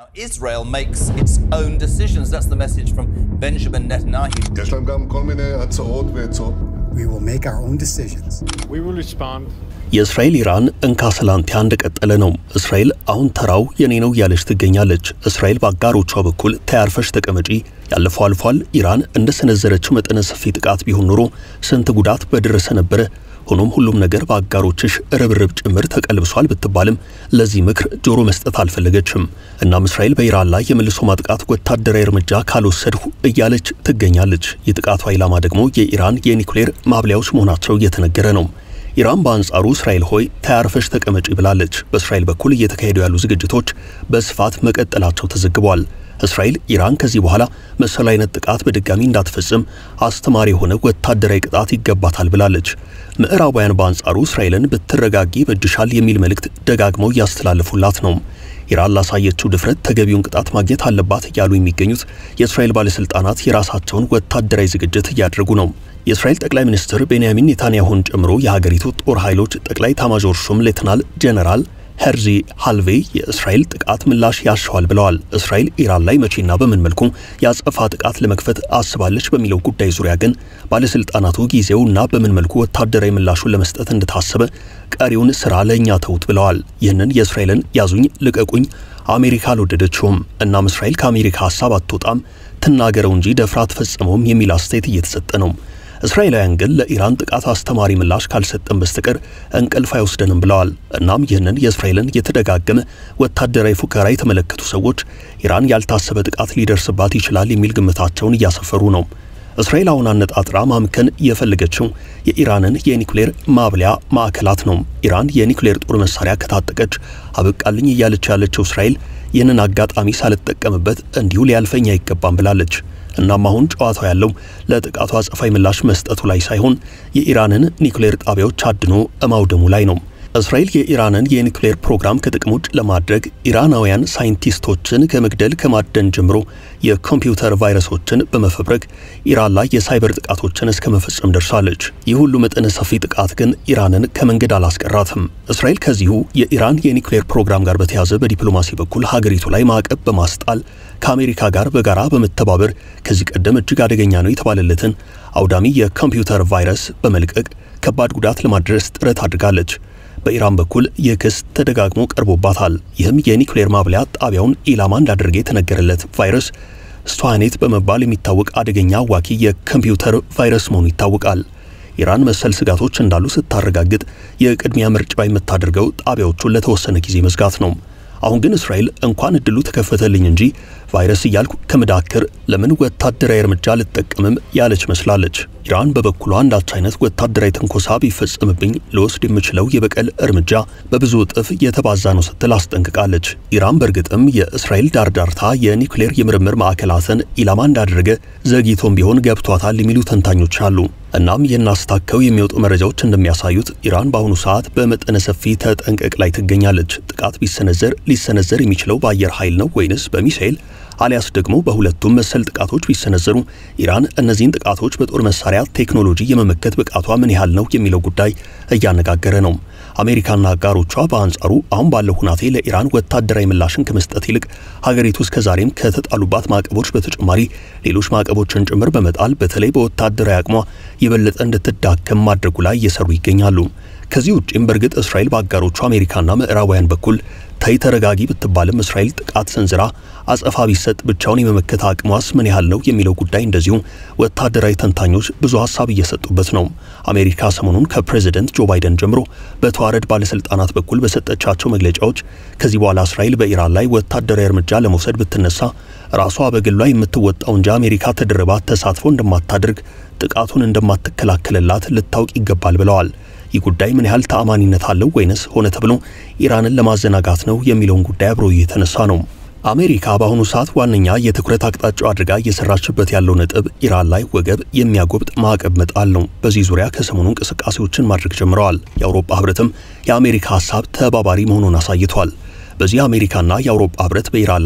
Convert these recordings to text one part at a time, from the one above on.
Israel makes its own decisions. That's the message from Benjamin Netanyahu. יש להם גם כל מיני הצעות ועצות. We will make our own decisions. We will respond. የእስራኤል ኢራን እንካሰላንቲያ እንደቀጠለ ነው። እስራኤል አሁን ተራው የኔ ነው እያለች ትገኛለች። እስራኤል በአጋሮቿ በኩል ተያርፈሽ ተቀመጪ፣ ያለፈው አልፏል፣ ኢራን እንደ ሰነዘረችው መጠነ ሰፊ ጥቃት ቢሆን ኖሮ ስንት ጉዳት በደረሰ ነበረ። ሆኖም ሁሉም ነገር በአጋሮችሽ ርብርብ ጭምር ተቀልብሷል ብትባልም ለዚህ ምክር ጆሮ መስጠት አልፈለገችም። እናም እስራኤል በኢራን ላይ የመልሶ ማጥቃት ወታደራዊ እርምጃ ካልወሰድሁ እያለች ትገኛለች። የጥቃቷ ኢላማ ደግሞ የኢራን የኒውክሌር ማብሊያዎች መሆናቸው እየተነገረ ነው። ኢራን በአንጻሩ እስራኤል ሆይ ተያርፈሽ ተቀመጪ ብላለች። በእስራኤል በኩል እየተካሄዱ ያሉ ዝግጅቶች በስፋት መቀጠላቸው ተዘግቧል። እስራኤል ኢራን ከዚህ በኋላ መሰል አይነት ጥቃት በድጋሚ እንዳትፈጽም አስተማሪ የሆነ ወታደራዊ ቅጣት ይገባታል ብላለች። ምዕራባውያን በአንጻሩ እስራኤልን ብትረጋጊ በጅሻል የሚል መልእክት ደጋግመው እያስተላለፉላት ነው። ኢራን ላሳየችው ድፍረት ተገቢውን ቅጣት ማግኘት አለባት እያሉ የሚገኙት የእስራኤል ባለስልጣናት የራሳቸውን ወታደራዊ ዝግጅት እያደረጉ ነው። የእስራኤል ጠቅላይ ሚኒስትር ቤንያሚን ኔታንያሁን ጨምሮ የሀገሪቱ ጦር ኃይሎች ጠቅላይ ኤታማዦር ሹም ሌተናል ጄኔራል ሄርዚ ሃልቬ የእስራኤል ጥቃት ምላሽ ያሻዋል ብለዋል። እስራኤል ኢራን ላይ መቼና በምን መልኩ የአጸፋ ጥቃት ለመክፈት አስባለች በሚለው ጉዳይ ዙሪያ ግን ባለስልጣናቱ ጊዜውና በምን መልኩ ወታደራዊ ምላሹን ለመስጠት እንደታሰበ ቀሪውን ስራ ለእኛ ተውት ብለዋል። ይህንን የእስራኤልን ያዙኝ ልቀቁኝ አሜሪካ አልወደደችውም። እናም እስራኤል ከአሜሪካ ሀሳብ አትወጣም ትናገረው እንጂ ደፍራ አትፈጽመውም የሚል አስተያየት እየተሰጠ ነው። እስራኤላውያን ግን ለኢራን ጥቃት አስተማሪ ምላሽ ካልሰጠን በስተቀር እንቅልፍ አይወስደንም ብለዋል። እናም ይህንን የእስራኤልን የተደጋገመ ወታደራዊ ፉከራ የተመለከቱ ሰዎች ኢራን ያልታሰበ ጥቃት ሊደርስባት ይችላል የሚል ግምታቸውን እያሰፈሩ ነው። እስራኤል አሁን አነጣጥራ ማምከን የፈለገችው የኢራንን የኒውክሌር ማብሊያ ማዕከላት ነው። ኢራን የኒውክሌር ጦር መሳሪያ ከታጠቀች አበቃልኝ እያለች ያለችው እስራኤል ይህንን አጋጣሚ ሳልጠቀምበት እንዲሁ ሊያልፈኝ አይገባም ብላለች። እናም አሁን ጨዋታው ያለው ለጥቃቱ አጸፋዊ ምላሽ መስጠቱ ላይ ሳይሆን የኢራንን ኒውክሌር ጣቢያዎች አድኖ ማውደሙ ላይ ነው። እስራኤል የኢራንን የኒውክሌር ፕሮግራም ከጥቅም ውጭ ለማድረግ ኢራናውያን ሳይንቲስቶችን ከመግደል ከማደን ጀምሮ የኮምፒውተር ቫይረሶችን በመፈብረክ ኢራን ላይ የሳይበር ጥቃቶችን እስከ መፈጸም ደርሳለች። ይህ ሁሉ መጠነ ሰፊ ጥቃት ግን ኢራንን ከመንገድ አላስቀራትም። እስራኤል ከዚሁ የኢራን የኒውክሌር ፕሮግራም ጋር በተያያዘ በዲፕሎማሲ በኩል ሀገሪቱ ላይ ማዕቀብ በማስጣል ከአሜሪካ ጋር በጋራ በመተባበር ከዚህ ቀደም እጅግ አደገኛ ነው የተባለለትን አውዳሚ የኮምፒውተር ቫይረስ በመልቀቅ ከባድ ጉዳት ለማድረስ ጥረት አድርጋለች። በኢራን በኩል ይህ ክስ ተደጋግሞ ቀርቦባታል። ይህም የኒውክሌር ማብለያ ጣቢያውን ኢላማ እንዳደረገ የተነገረለት ቫይረስ ስቷኔት በመባል የሚታወቅ አደገኛ አዋኪ የኮምፒውተር ቫይረስ መሆኑ ይታወቃል። ኢራን መሰል ስጋቶች እንዳሉ ስታረጋግጥ የቅድሚያ ምርጫ የምታደርገው ጣቢያዎቹን ለተወሰነ ጊዜ መዝጋት ነው። አሁን ግን እስራኤል እንኳን እድሉ ተከፈተልኝ እንጂ ቫይረስ እያልኩ ከምዳክር ለምን ወታደራዊ እርምጃ ልጠቀምም ያለች መስላለች። ኢራን በበኩሏ አንዳች አይነት ወታደራዊ ትንኮሳ ቢፈጸምብኝ ልወስድ የምችለው የበቀል እርምጃ በብዙ እጥፍ የተባዛ ነው ስትል አስጠንቅቃለች። ኢራን በእርግጥም የእስራኤል ዳርዳርታ የኒውክሌር የምርምር ማዕከላትን ኢላማ እንዳደረገ ዘግይቶም ቢሆን ገብቷታል የሚሉ ተንታኞች አሉ። እናም ይህን አስታከው የሚወጡ መረጃዎች እንደሚያሳዩት ኢራን በአሁኑ ሰዓት በመጠነ ሰፊ ተጠንቀቅ ላይ ትገኛለች። ጥቃት ቢሰነዘር ሊሰነዘር የሚችለው በአየር ኃይል ነው ወይንስ በሚሳኤል አሊያስ ደግሞ በሁለቱም መሰል ጥቃቶች ቢሰነዘሩ ኢራን እነዚህን ጥቃቶች በጦር መሳሪያ ቴክኖሎጂ የመመከት ብቃቷ ምን ያህል ነው የሚለው ጉዳይ እያነጋገረ ነው። አሜሪካና አጋሮቿ በአንጻሩ አሁን ባለው ሁናቴ ለኢራን ወታደራዊ ምላሽን ከመስጠት ይልቅ ሀገሪቱ እስከዛሬም ከተጣሉባት ማዕቀቦች በተጨማሪ ሌሎች ማዕቀቦችን ጭምር በመጣል በተለይ በወታደራዊ አቅሟ የበለጠ እንድትዳከም ማድረጉ ላይ እየሰሩ ይገኛሉ። ከዚህ ውጭም በእርግጥ እስራኤል በአጋሮቿ አሜሪካና ምዕራባውያን በኩል ተይ ተረጋጊ ብትባልም እስራኤል ጥቃት ሰንዝራ አጸፋ ቢሰጥ ብቻውን የመመከት አቅሟስ ምን ያህል ነው የሚለው ጉዳይ እንደዚሁ ወታደራዊ ተንታኞች ብዙ ሀሳብ እየሰጡበት ነው። አሜሪካ ሰሞኑን ከፕሬዝደንት ጆ ባይደን ጀምሮ በተዋረድ ባለስልጣናት በኩል በሰጠቻቸው መግለጫዎች ከዚህ በኋላ እስራኤል በኢራን ላይ ወታደራዊ እርምጃ ለመውሰድ ብትነሳ ራሷ በግሏ የምትወጣው እንጂ አሜሪካ ተደርባ ተሳትፎ እንደማታደርግ ጥቃቱን እንደማትከላከልላት ልታውቅ ይገባል ብለዋል። ይህ ጉዳይ ምን ያህል ተአማኒነት አለው ወይንስ ሆነ ተብሎ ኢራንን ለማዘናጋት ነው የሚለውን ጉዳይ አብሮ እየተነሳ ነው። አሜሪካ በአሁኑ ሰዓት ዋነኛ የትኩረት አቅጣጫው አድርጋ እየሰራችበት ያለው ነጥብ ኢራን ላይ ወገብ የሚያጎብጥ ማዕቀብ መጣል ነው። በዚህ ዙሪያ ከሰሞኑ እንቅስቃሴዎችን ማድረግ ጀምረዋል። የአውሮፓ ህብረትም የአሜሪካ ሀሳብ ተባባሪ መሆኑን አሳይቷል። በዚህ አሜሪካና የአውሮፓ ህብረት በኢራን ላይ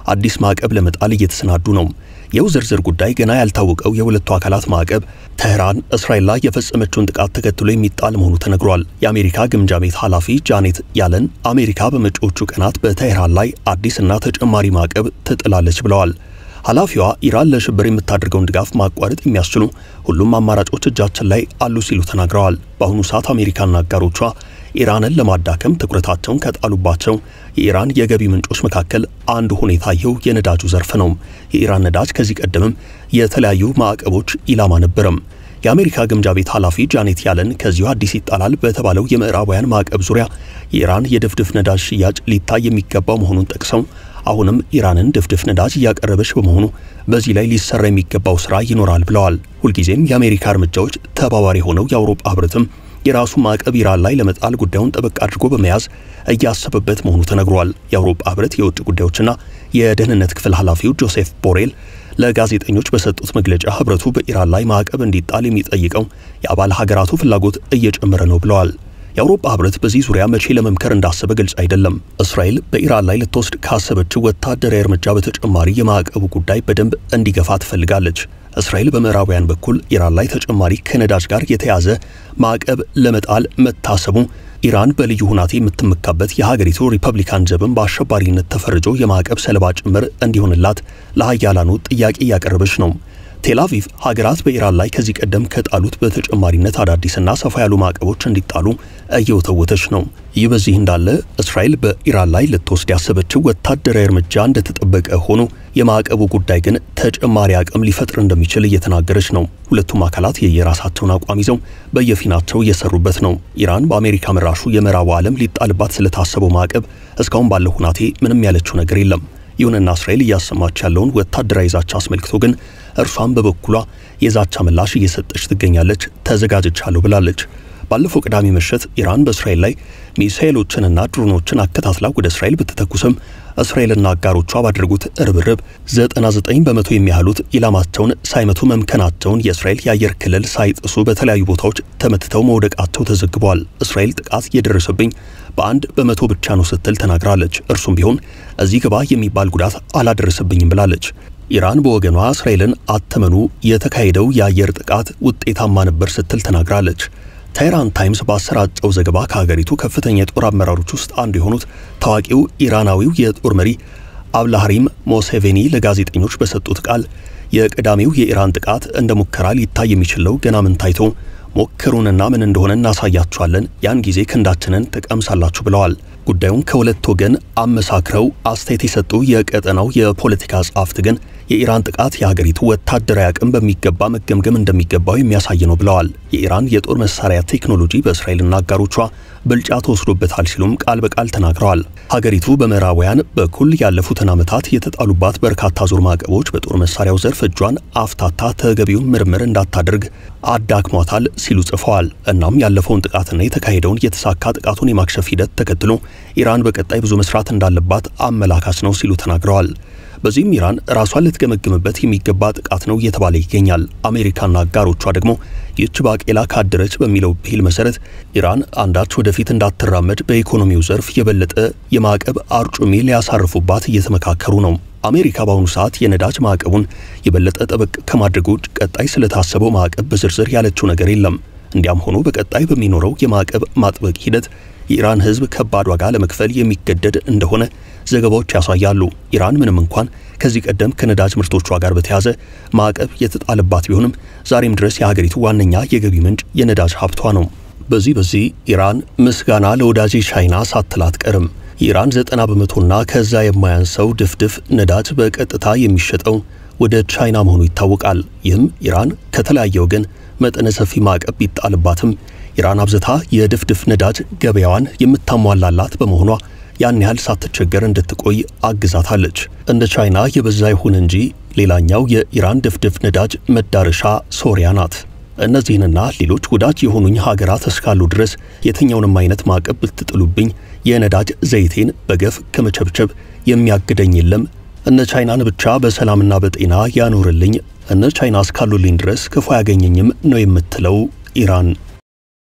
አዲስ ማዕቀብ ለመጣል እየተሰናዱ ነው። ይኸው ዝርዝር ጉዳይ ገና ያልታወቀው የሁለቱ አካላት ማዕቀብ ተህራን እስራኤል ላይ የፈጸመችውን ጥቃት ተከትሎ የሚጣል መሆኑ ተነግሯል። የአሜሪካ ግምጃ ቤት ኃላፊ ጃኔት ያለን አሜሪካ በመጪዎቹ ቀናት በተህራን ላይ አዲስና ተጨማሪ ማዕቀብ ትጥላለች ብለዋል። ኃላፊዋ ኢራን ለሽብር የምታደርገውን ድጋፍ ማቋረጥ የሚያስችሉ ሁሉም አማራጮች እጃችን ላይ አሉ ሲሉ ተናግረዋል። በአሁኑ ሰዓት አሜሪካና አጋሮቿ ኢራንን ለማዳከም ትኩረታቸውን ከጣሉባቸው የኢራን የገቢ ምንጮች መካከል አንዱ ሁኔታ ይኸው የነዳጁ ዘርፍ ነው። የኢራን ነዳጅ ከዚህ ቀደምም የተለያዩ ማዕቀቦች ኢላማ ነበረም። የአሜሪካ ግምጃ ቤት ኃላፊ ጃኔት ያለን ከዚሁ አዲስ ይጣላል በተባለው የምዕራባውያን ማዕቀብ ዙሪያ የኢራን የድፍድፍ ነዳጅ ሽያጭ ሊታይ የሚገባው መሆኑን ጠቅሰው አሁንም ኢራንን ድፍድፍ ነዳጅ እያቀረበች በመሆኑ በዚህ ላይ ሊሰራ የሚገባው ስራ ይኖራል ብለዋል። ሁልጊዜም የአሜሪካ እርምጃዎች ተባባሪ ሆነው የአውሮፓ ህብረትም የራሱ ማዕቀብ ኢራን ላይ ለመጣል ጉዳዩን ጠበቅ አድርጎ በመያዝ እያሰበበት መሆኑ ተነግሯል። የአውሮፓ ህብረት የውጭ ጉዳዮችና የደህንነት ክፍል ኃላፊው ጆሴፍ ቦሬል ለጋዜጠኞች በሰጡት መግለጫ ህብረቱ በኢራን ላይ ማዕቀብ እንዲጣል የሚጠይቀው የአባል ሀገራቱ ፍላጎት እየጨመረ ነው ብለዋል። የአውሮፓ ህብረት በዚህ ዙሪያ መቼ ለመምከር እንዳሰበ ግልጽ አይደለም። እስራኤል በኢራን ላይ ልትወስድ ካሰበችው ወታደራዊ እርምጃ በተጨማሪ የማዕቀቡ ጉዳይ በደንብ እንዲገፋ ትፈልጋለች። እስራኤል በምዕራባውያን በኩል ኢራን ላይ ተጨማሪ ከነዳጅ ጋር የተያዘ ማዕቀብ ለመጣል መታሰቡ ኢራን በልዩ ሁናቴ የምትመካበት የሀገሪቱ ሪፐብሊካን ዘብን በአሸባሪነት ተፈርጆ የማዕቀብ ሰለባ ጭምር እንዲሆንላት ለሀያላኑ ጥያቄ እያቀረበች ነው። ቴል አቪቭ ሀገራት በኢራን ላይ ከዚህ ቀደም ከጣሉት በተጨማሪነት አዳዲስና ሰፋ ያሉ ማዕቀቦች እንዲጣሉ እየወተወተች ነው። ይህ በዚህ እንዳለ እስራኤል በኢራን ላይ ልትወስድ ያሰበችው ወታደራዊ እርምጃ እንደተጠበቀ ሆኖ የማዕቀቡ ጉዳይ ግን ተጨማሪ አቅም ሊፈጥር እንደሚችል እየተናገረች ነው። ሁለቱም አካላት የየራሳቸውን አቋም ይዘው በየፊናቸው እየሰሩበት ነው። ኢራን በአሜሪካ መራሹ የምዕራቡ ዓለም ሊጣልባት ስለታሰበው ማዕቀብ እስካሁን ባለው ሁናቴ ምንም ያለችው ነገር የለም። ይሁንና እስራኤል እያሰማች ያለውን ወታደራዊ ዛቻ አስመልክቶ ግን እርሷም በበኩሏ የዛቻ ምላሽ እየሰጠች ትገኛለች። ተዘጋጅቻለሁ ብላለች። ባለፈው ቅዳሜ ምሽት ኢራን በእስራኤል ላይ ሚሳኤሎችንና ድሮኖችን አከታትላ ወደ እስራኤል ብትተኩስም እስራኤልና አጋሮቿ ባደረጉት ርብርብ 99 በመቶ የሚያህሉት ኢላማቸውን ሳይመቱ መምከናቸውን የእስራኤል የአየር ክልል ሳይጥሱ በተለያዩ ቦታዎች ተመትተው መውደቃቸው ተዘግቧል። እስራኤል ጥቃት የደረሰብኝ በአንድ በመቶ ብቻ ነው ስትል ተናግራለች። እርሱም ቢሆን እዚህ ግባ የሚባል ጉዳት አላደረሰብኝም ብላለች። ኢራን በወገኗ እስራኤልን አተመኑ የተካሄደው የአየር ጥቃት ውጤታማ ነበር ስትል ተናግራለች። ታይራን ታይምስ ባሰራጨው ዘገባ ከሀገሪቱ ከፍተኛ የጦር አመራሮች ውስጥ አንዱ የሆኑት ታዋቂው ኢራናዊው የጦር መሪ አብላሃሪም ሞሴቬኒ ለጋዜጠኞች በሰጡት ቃል የቅዳሜው የኢራን ጥቃት እንደ ሙከራ ሊታይ የሚችለው ገና ምን ታይቶ ሞክሩንና ምን እንደሆነ እናሳያችኋለን፣ ያን ጊዜ ክንዳችንን ትቀምሳላችሁ ብለዋል። ጉዳዩን ከሁለት ወገን አመሳክረው አስተያየት የሰጡ የቀጠናው የፖለቲካ ጸሐፍት ግን የኢራን ጥቃት የሀገሪቱ ወታደራዊ አቅም በሚገባ መገምገም እንደሚገባው የሚያሳይ ነው ብለዋል። የኢራን የጦር መሳሪያ ቴክኖሎጂ በእስራኤልና አጋሮቿ ብልጫ ተወስዶበታል ሲሉም ቃል በቃል ተናግረዋል። ሀገሪቱ በምዕራባውያን በኩል ያለፉትን ዓመታት የተጣሉባት በርካታ ዙር ማዕቀቦች በጦር መሳሪያው ዘርፍ እጇን አፍታታ ተገቢውን ምርምር እንዳታደርግ አዳክሟታል ሲሉ ጽፈዋል። እናም ያለፈውን ጥቃትና የተካሄደውን የተሳካ ጥቃቱን የማክሸፍ ሂደት ተከትሎ ኢራን በቀጣይ ብዙ መስራት እንዳለባት አመላካች ነው ሲሉ ተናግረዋል። በዚህም ኢራን ራሷን ልትገመግምበት የሚገባ ጥቃት ነው እየተባለ ይገኛል። አሜሪካና አጋሮቿ ደግሞ ይህች ባቄላ ካደረች በሚለው ብሂል መሰረት ኢራን አንዳች ወደፊት እንዳትራመድ በኢኮኖሚው ዘርፍ የበለጠ የማዕቀብ አርጩሜ ሊያሳርፉባት እየተመካከሩ ነው። አሜሪካ በአሁኑ ሰዓት የነዳጅ ማዕቀቡን የበለጠ ጠበቅ ከማድረጉ ውጭ ቀጣይ ስለታሰበው ማዕቀብ በዝርዝር ያለችው ነገር የለም። እንዲያም ሆኖ በቀጣይ በሚኖረው የማዕቀብ ማጥበቅ ሂደት የኢራን ሕዝብ ከባድ ዋጋ ለመክፈል የሚገደድ እንደሆነ ዘገባዎች ያሳያሉ። ኢራን ምንም እንኳን ከዚህ ቀደም ከነዳጅ ምርቶቿ ጋር በተያያዘ ማዕቀብ የተጣለባት ቢሆንም ዛሬም ድረስ የሀገሪቱ ዋነኛ የገቢ ምንጭ የነዳጅ ሀብቷ ነው። በዚህ በዚህ ኢራን ምስጋና ለወዳጄ ቻይና ሳትል አትቀርም። የኢራን 90 በመቶና ከዛ የማያንሰው ድፍድፍ ነዳጅ በቀጥታ የሚሸጠው ወደ ቻይና መሆኑ ይታወቃል። ይህም ኢራን ከተለያየ ወገን መጠነ ሰፊ ማዕቀብ ቢጣልባትም ኢራን አብዝታ የድፍድፍ ነዳጅ ገበያዋን የምታሟላላት በመሆኗ ያን ያህል ሳትቸገር እንድትቆይ አግዛታለች። እንደ ቻይና የበዛ ይሁን እንጂ ሌላኛው የኢራን ድፍድፍ ነዳጅ መዳረሻ ሶሪያ ናት። እነዚህንና ሌሎች ወዳጅ የሆኑኝ ሀገራት እስካሉ ድረስ የትኛውንም አይነት ማዕቀብ ብትጥሉብኝ የነዳጅ ዘይቴን በገፍ ከመቸብቸብ የሚያግደኝ የለም። እነ ቻይናን ብቻ በሰላምና በጤና ያኖርልኝ፣ እነ ቻይና እስካሉልኝ ድረስ ክፉ አያገኘኝም ነው የምትለው ኢራን።